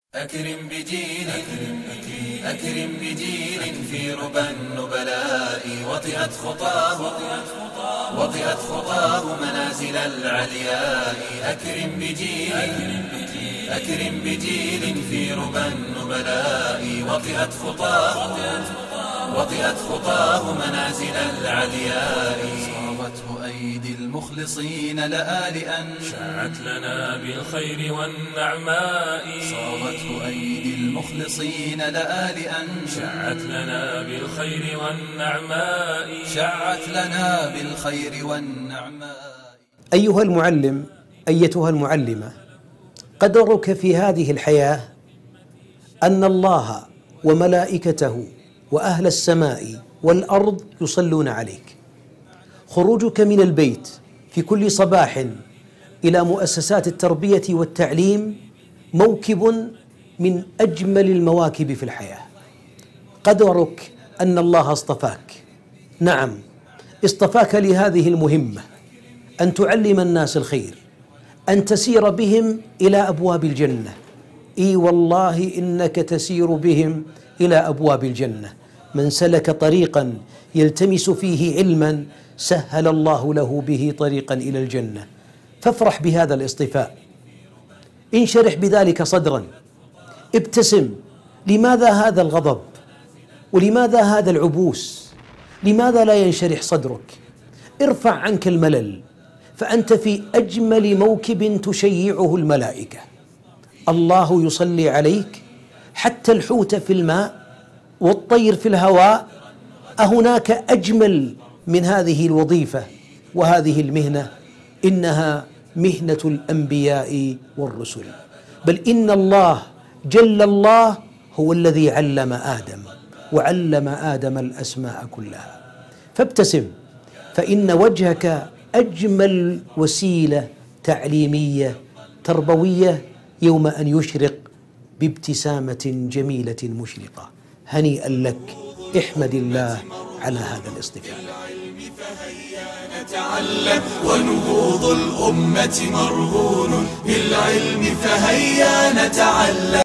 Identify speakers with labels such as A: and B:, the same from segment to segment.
A: أكرم بجيل أكرم بجيل في ربى النبلاء وطئت خطاه وطئت خطاه منازل العلياء أكرم بجيل أكرم بجيل في ربى النبلاء وطئت خطاه وطئت خطاه منازل العلياء صارته أيدي المخلصين لآلئا
B: شاعت لنا بالخير والنعماء
A: صارته أيدي المخلصين لآلئا
B: شاعت لنا بالخير والنعماء
A: شعت لنا بالخير والنعماء
C: أيها المعلم أيتها المعلمة قدرك في هذه الحياة أن الله وملائكته وأهل السماء والأرض يصلون عليك خروجك من البيت في كل صباح إلى مؤسسات التربية والتعليم موكب من أجمل المواكب في الحياة قدرك أن الله اصطفاك نعم اصطفاك لهذه المهمة أن تعلم الناس الخير أن تسير بهم إلى أبواب الجنة إي والله إنك تسير بهم إلى أبواب الجنة من سلك طريقا يلتمس فيه علما سهل الله له به طريقا إلى الجنة فافرح بهذا الاصطفاء انشرح بذلك صدرا ابتسم لماذا هذا الغضب ولماذا هذا العبوس لماذا لا ينشرح صدرك ارفع عنك الملل فانت في اجمل موكب تشيعه الملائكه الله يصلي عليك حتى الحوت في الماء والطير في الهواء اهناك اجمل من هذه الوظيفه وهذه المهنه انها مهنه الانبياء والرسل بل ان الله جل الله هو الذي علم ادم وعلم ادم الاسماء كلها فابتسم فان وجهك اجمل وسيله تعليميه تربويه يوم ان يشرق بابتسامه جميله مشرقه هنيئا لك احمد الله على هذا الاصطفاء
A: نتعلم ونهوض الأمة مرهون بالعلم فهيا نتعلم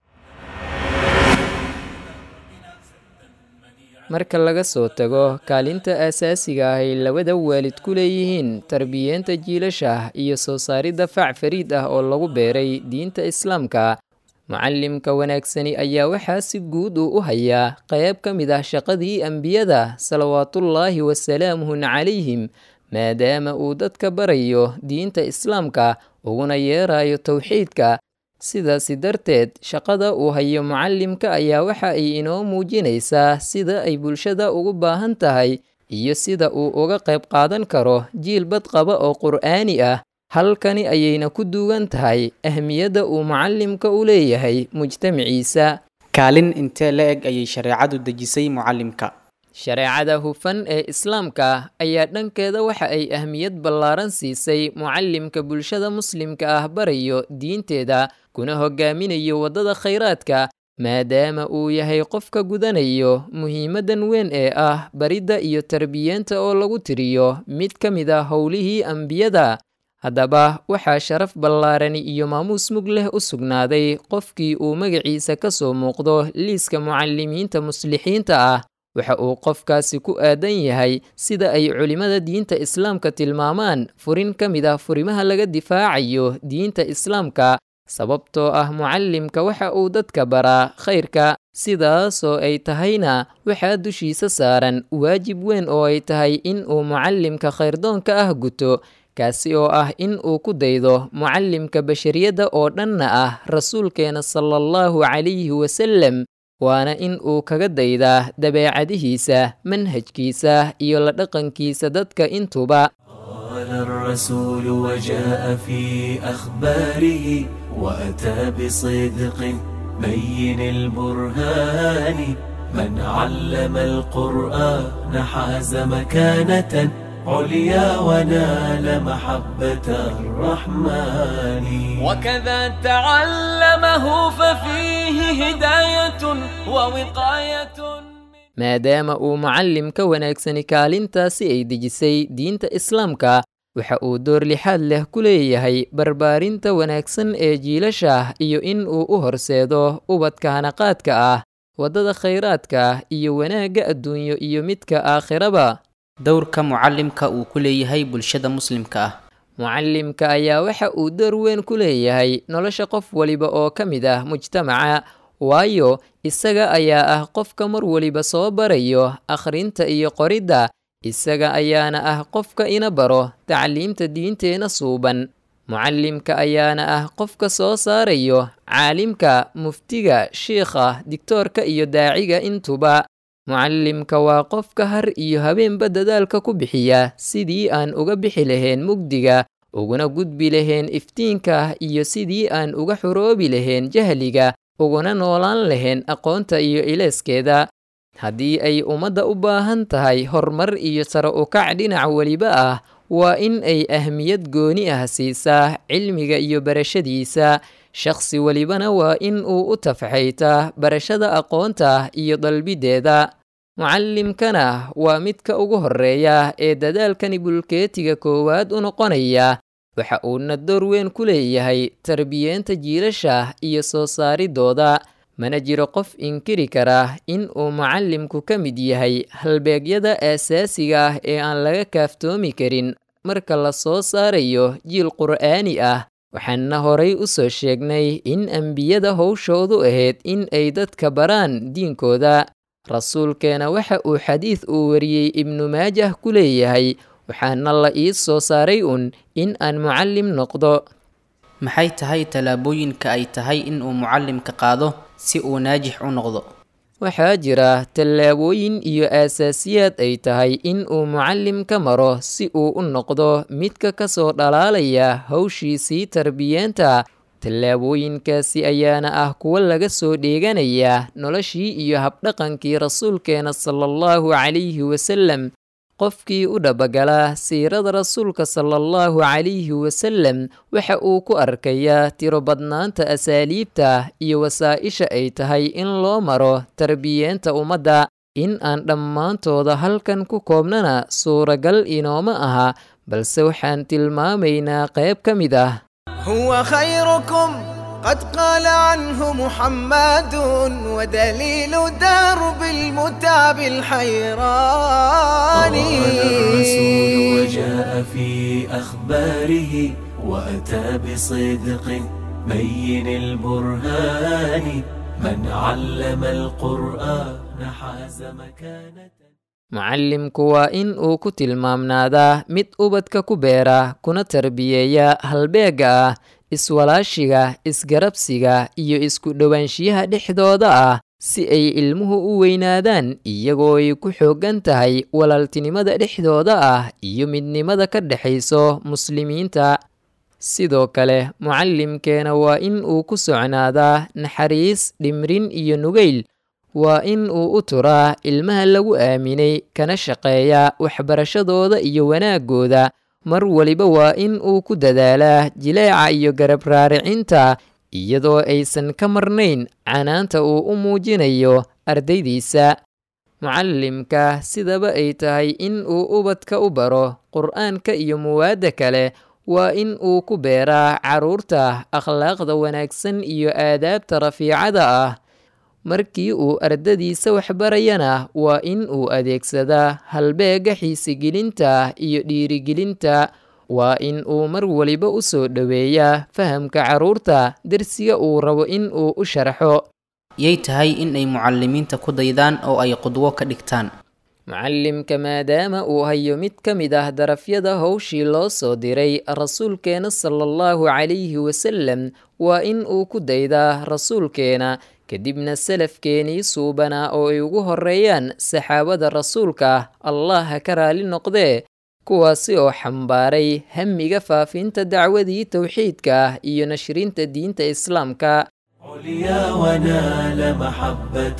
D: marka laga soo tago kaalinta aasaasiga ah ay labada waalid ku leeyihiin tarbiyeenta jiilasha iyo soo saaridda fac fariid ah oo lagu beeray diinta islaamka mucallimka wanaagsani ayaa waxaa si guud uu u hayaa qayb ka mid ah shaqadii ambiyada salawaatullaahi wasalaamuhu calayhim maadaama uu dadka barayo diinta islaamka uguna yeerayo towxiidka sidaasi darteed shaqada uu hayo mucallimka ayaa waxa ay inoo muujinaysaa sida ay bulshada ugu baahan tahay iyo sida uu uga qayb qaadan karo jiil badqaba oo qur'aani ah halkani ayayna ku duugan tahay ahmiyadda uu mucallimka u leeyahay mujtamaciisa
E: kaalin intee la eg ayay shareecadu dejisay mucallimka
D: shareecada hufan ee islaamka ayaa dhankeeda waxa ay ahmiyad ballaaran siisay mucallimka bulshada muslimka ah barayo diinteeda kuna hogaaminayo waddada khayraadka maadaama uu yahay qofka gudanayo muhiimaddan weyn ee ah baridda iyo tarbiyeenta oo lagu tiriyo mid ka mid a howlihii ambiyada haddaba waxaa sharaf ballaarani iyo maamuus mug leh u sugnaaday qofkii uu magaciisa ka soo muuqdo liiska mucallimiinta muslixiinta ah waxa uu qofkaasi ku aadan yahay sida ay culimmada diinta islaamka tilmaamaan furin ka mid ah furimaha laga difaacayo diinta islaamka sababtoo ah mucallimka waxa uu dadka baraa khayrka sidaasoo ay tahayna waxaa dushiisa saaran waajib weyn oo ay tahay in uu mucallimka khayrdoonka ah guto kaasi oo ah in uu ku daydo mucallimka bashariyadda oo dhanna ah rasuulkeena sala allahu calayhi wasalem waana in uu kaga daydaa dabeecadihiisa manhajkiisa iyo la dhaqankiisa dadka intuba
A: قال الرسول وجاء في أخباره وأتى بصدق بين البرهان من علم القرآن حاز مكانة عليا ونال محبة الرحمن
B: وكذا تعلمه ففيه هداية ووقاية
D: maadaama uu mucallimka wanaagsani kaalintaasi ay dejisay diinta islaamka waxa uu door lixaad leh ku leeyahay barbaarinta wanaagsan ee jiilasha iyo in uu u horseedo ubadka hanaqaadka ah waddada khayraadka iyo wanaagga adduunyo iyo midka aakhiraba
E: dowrka mucallimka uu ku leeyahay bulshada muslimka ah
D: mucallimka ayaa waxa uu door weyn ku leeyahay nolosha qof waliba oo ka mid ah mujtamaca waayo isaga ayaa ah qofka mar waliba soo barayo akhrinta iyo qoridda isaga ayaana ah qofka ina baro tacliimta diinteena suuban mucallimka ayaana ah qofka soo saarayo caalimka muftiga shiikha digtoorka iyo daaciga intuba mucallimka waa qofka har iyo habeenba dadaalka ku bixiya sidii aan uga bixi lahayn mugdiga uguna gudbi lahayn iftiinka iyo sidii aan uga xoroobi lahayn jahliga uguna noolaan lahayn aqoonta iyo ileeskeeda haddii ay ummadda u baahan tahay horumar iyo sare ukac dhinac weliba ah waa in ay ahmiyad gooni ah siisaa cilmiga iyo barashadiisa shakhsi welibana waa in uu u tafxaytaa barashada aqoonta iyo dalbideeda mucallimkana waa midka ugu horreeya ee dadaalkani bulkeetiga koowaad u noqonaya waxa uuna door weyn ku leeyahay tarbiyeenta jiilasha iyo soo saaridooda mana jiro qof inkiri kara in uu mucallimku ka mid yahay halbeegyada aasaasiga ah ee aan laga kaaftoomi karin marka la soo saarayo jiil qur'aani ah waxaana horay u soo sheegnay in ambiyada howshoodu ahayd in ay dadka baraan diinkooda rasuulkeena waxa uu xadiid uu wariyey ibnu maajah ku leeyahay waxaana la ii soo saaray un in aan mucallim noqdo
E: maxay tahay tallaabooyinka ay tahay in uu mucallimka qaado si uu naajix u noqdo
D: waxaa jira tallaabooyin iyo aasaasiyaad ay tahay in uu mucallim ka maro si uu u noqdo midka ka soo dhalaalaya hawshiisii tarbiyeenta tallaabooyinkaasi ayaana ah kuwo laga soo dheeganaya noloshii iyo habdhaqankii rasuulkeena sala allahu calayhi wasallam qofkii u dhabagala siirada rasuulka sala allahu calayhi wasallam waxa uu ku arkayaa tiro badnaanta asaaliibta iyo wasaa-isha ay tahay in loo maro tarbiyeenta ummadda in aan dhammaantooda halkan ku koobnana suuragal inooma aha balse waxaan tilmaamaynaa qayb ka mid ah
F: هو خيركم قد قال عنه محمد ودليل درب المتاب الحيران
A: قال الرسول وجاء في أخباره وأتى بصدق بين البرهان من علم القرآن حاز مكانة
D: mucallimku waa in uu ku tilmaamnaadaa mid ubadka ku beera kuna tarbiyeeya halbeega ah iswalaashiga isgarabsiga iyo isku dhowaanshiyaha dhexdooda ah si ay ilmuhu u weynaadaan iyagoo ay ku xooggan tahay walaaltinimada dhexdooda ah iyo midnimada ka dhexayso muslimiinta sidoo kale mucallimkeena waa in uu ku socnaadaa naxariis dhimrin iyo nugayl waa in uu u turaa ilmaha lagu aaminay kana shaqeeya waxbarashadooda iyo wanaagooda mar waliba waa in uu ku dadaalaa jileeca iyo garab raaricinta iyadoo aysan ka marnayn canaanta uu u muujinayo ardaydiisa mucallimka sidaba ay tahay in uu ubadka u baro qur'aanka iyo muwaadda kale waa in uu ku beeraa carruurta akhlaaqda wanaagsan iyo aadaabta rafiicada ah markii uu ardadiisa waxbarayana waa in uu adeegsadaa halbeega xiisigelinta iyo dhiirigelinta waa in uu mar waliba u soo dhoweeyaa fahamka carruurta dersiga uu rabo in uu u sharxo
E: yay tahay in ay mucallimiinta ku daydaan oo ay qudwo ka dhigtaan
D: mucallimka maadaama uu hayo mid ka mid ah darafyada howshii loo soo diray rasuulkeena sala allahu calayhi wasalam waa in uu ku daydaa rasuulkeena kadibna salafkeenii suubanaa oo ay ugu horreeyaan saxaabada rasuulka allah ha ka raali noqdee kuwaasi oo xambaaray hamiga faafinta dacwadii towxiidka ah iyo nashrinta diinta islaamka
A: عليا ونال محبة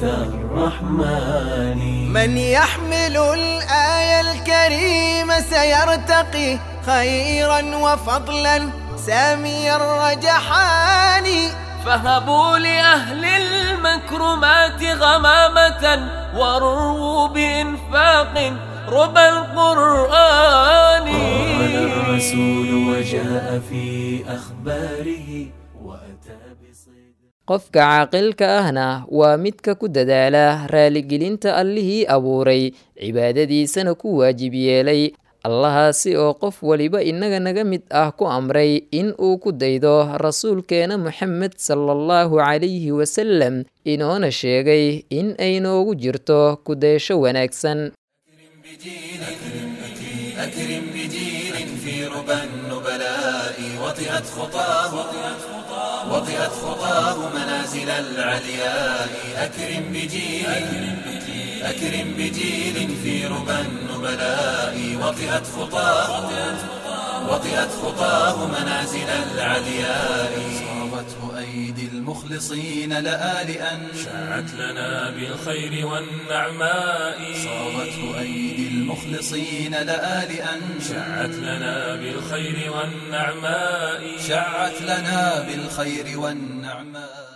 A: الرحمن
F: من يحمل الآية الكريمة سيرتقي خيرا وفضلا سامي الرجحان
B: فهبوا لأهل المكرمات غمامة ورووا بإنفاق ربى القرآن
A: قال الرسول وجاء في أخباره وأتى بصدق
D: qofka caaqilka ahna waa midka ku dadaala raaligelinta allihii abuuray cibaadadiisana ku waajib yeelay allahaasi oo qof waliba innaga naga mid ah ku amray in uu ku daydo rasuulkeena moxamed sala allahu calayhi wasalam inoona sheegay in ay noogu jirto kudaysho wanaagsan
A: أكرم بجيل في ربى النبلاء وطئت خطاه وطئت خطاه منازل العلياء أكرم بجيل أكرم بجيل في ربى النبلاء وطئت خطاه وطئت خطاه منازل العلياء صابته أيدي المخلصين لآلئا
G: شاعت لنا بالخير والنعماء
A: صابته أيدي المخلصين لآلئا
G: شاعت لنا بالخير والنعماء
A: شعت لنا بالخير والنعماء